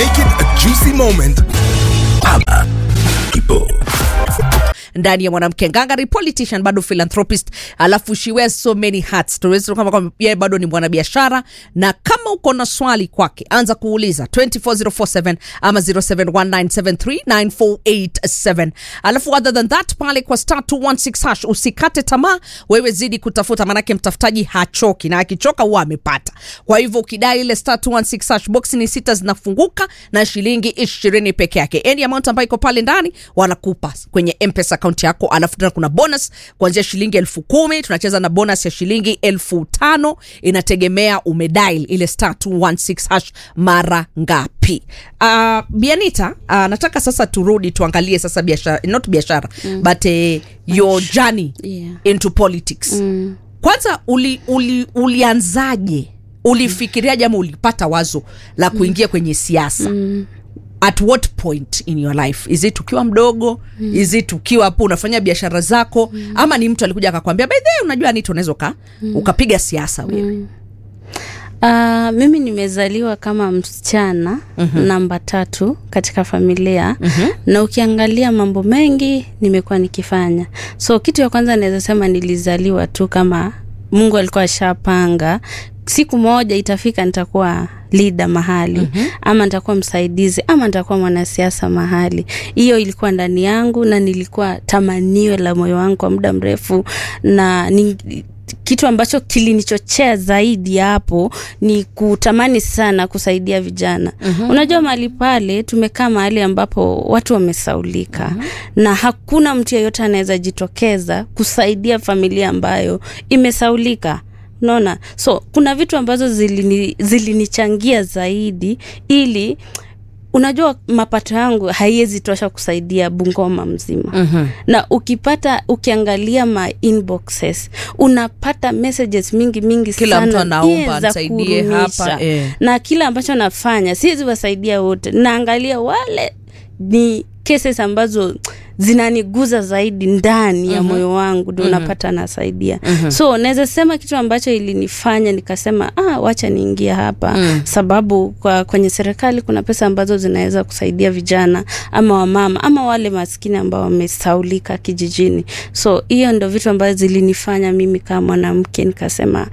Make it a juicy moment. Hapa ipo. ndani ya mwanamke ngangari politician bado philanthropist alafu she wears so many hats tuwezi kama kwamba yeye bado ni mwanabiashara na kama uko na swali kwake anza kuuliza 24047 ama 0719739487 alafu other than that pale kwa star 216 hash usikate tamaa wewe zidi kutafuta manake mtafutaji hachoki na akichoka huwa amepata kwa hivyo ukidai ile star 216 hash box ni sita zinafunguka na shilingi ishirini peke yake any amount ambayo iko pale ndani wanakupa kwenye mpesa akaunti yako alafu tena kuna bonus kuanzia shilingi elfu kumi tunacheza na bonus ya shilingi elfu tano inategemea umedail ile star 216 hash mara ngapi uh, bianita uh, nataka sasa turudi tuangalie sasa biashara not biashara mm. but uh, your journey Yeah. into politics mm. kwanza uli, uli, ulianzaje ulifikiriaje ama ulipata wazo la kuingia kwenye siasa mm at what point in your life is it ukiwa mdogo mm. is it ukiwa hapo unafanya biashara zako mm. ama ni mtu alikuja akakwambia by the way, unajua nito unaweza uka, mm. ukapiga siasa wewe mm. Uh, mimi nimezaliwa kama msichana mm-hmm. namba tatu katika familia mm-hmm. na ukiangalia mambo mengi nimekuwa nikifanya so kitu ya kwanza naweza sema nilizaliwa tu kama mungu alikuwa ashapanga siku moja itafika nitakuwa lida mahali mm-hmm. ama nitakuwa msaidizi ama nitakuwa mwanasiasa mahali hiyo ilikuwa ndani yangu na nilikuwa tamanio la moyo wangu kwa muda mrefu na ni, kitu ambacho kilinichochea zaidi hapo ni kutamani sana kusaidia vijana mm-hmm. unajua mahali pale tumekaa mahali ambapo watu wamesaulika mm-hmm. na hakuna mtu yeyote anaweza jitokeza kusaidia familia ambayo imesaulika unaona so kuna vitu ambazo zilini- zilinichangia zaidi ili unajua mapato yangu haiwezi tosha kusaidia bungoma mzima mm-hmm. na ukipata ukiangalia ma inboxes unapata messages mingi mingi Kila sana mtu anaomba, yeah, za nisaidie kurumisha. hapa, eh. na kile ambacho nafanya siwezi wasaidia wote naangalia wale ni cases ambazo zinaniguza zaidi ndani ya moyo wangu ndio unapata nasaidia so naweza sema kitu ambacho ilinifanya nikasema ah, wacha niingia hapa sababu kwa kwenye serikali kuna pesa ambazo zinaweza kusaidia vijana ama wamama ama wale maskini ambao wamesaulika kijijini so hiyo ndo vitu ambazo zilinifanya mimi kama mwanamke nikasema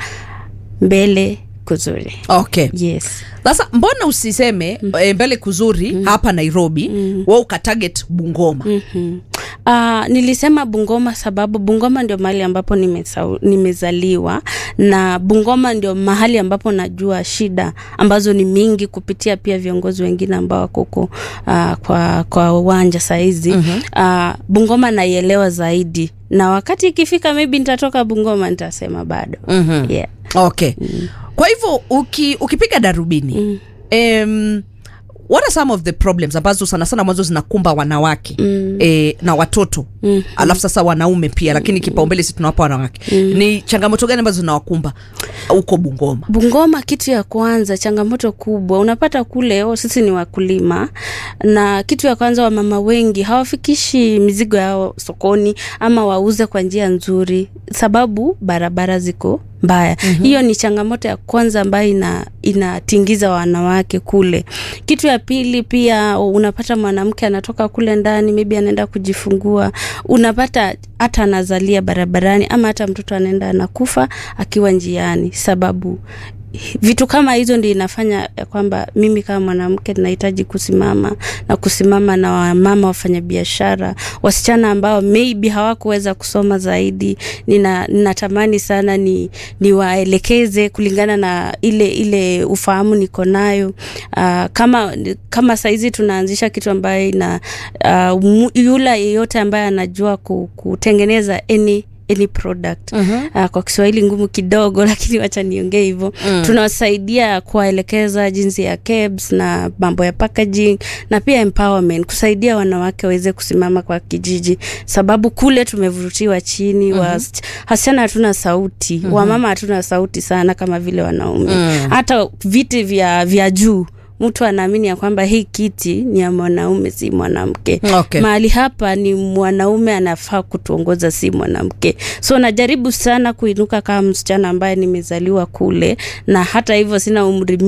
mbele kuzuri okay yes sasa mbona usiseme mm. e, mbele kuzuri mm. hapa nairobi mm. we ukatarget bungoma mm. mm-hmm. Uh, nilisema Bungoma sababu Bungoma ndio mahali ambapo nimesau, nimezaliwa na Bungoma ndio mahali ambapo najua shida ambazo ni mingi kupitia pia viongozi wengine ambao wako huko uh, kwa kwa uwanja saizi mm-hmm. uh, Bungoma naielewa zaidi na wakati ikifika maybe nitatoka Bungoma nitasema bado mm-hmm. yeah. okay mm. kwa hivyo uki, ukipiga darubini mm. um, what are some of the problems ambazo sana sana mwanzo zinakumba wanawake mm. e, na watoto mm. alafu sasa wanaume pia lakini kipaumbele si tunawapa wanawake mm. ni changamoto gani ambazo zinawakumba huko bungoma Bungoma, kitu ya kwanza, changamoto kubwa unapata kule, oh, sisi ni wakulima, na kitu ya kwanza, wamama wengi hawafikishi mizigo yao sokoni ama wauze kwa njia nzuri, sababu barabara ziko mbaya. mm-hmm. Hiyo ni changamoto ya kwanza ambayo ina inatingiza wanawake kule. Kitu ya pili pia unapata mwanamke anatoka kule ndani, maybe anaenda kujifungua, unapata hata anazalia barabarani ama hata mtoto anaenda anakufa akiwa njiani, sababu vitu kama hizo ndio inafanya ya kwamba mimi kama mwanamke nahitaji kusimama na kusimama na wamama wafanyabiashara wasichana ambao maybe hawakuweza kusoma zaidi nina ninatamani sana ni niwaelekeze kulingana na ile ile ufahamu niko nayo uh, kama kama saizi tunaanzisha kitu ambayo ina uh, mu- yule yeyote ambaye anajua ku- kutengeneza any any product uh-huh. uh, kwa kiswahili ngumu kidogo lakini wacha niongee hivyo mm. tunawasaidia kuwaelekeza jinsi ya kebs na mambo ya packaging na pia empowerment kusaidia wanawake waweze kusimama kwa kijiji sababu kule tumevurutiwa chini uh-huh. wasichana hatuna sauti uh-huh. wamama hatuna sauti sana kama vile wanaume uh-huh. hata viti vya vya juu mtu anaamini ya kwamba hii kiti ni ya mwanaume si mwanamke Okay. mahali hapa ni mwanaume anafaa kutuongoza si mwanamke so najaribu sana kuinuka kama msichana ambaye nimezaliwa kule na hata hivyo sina umri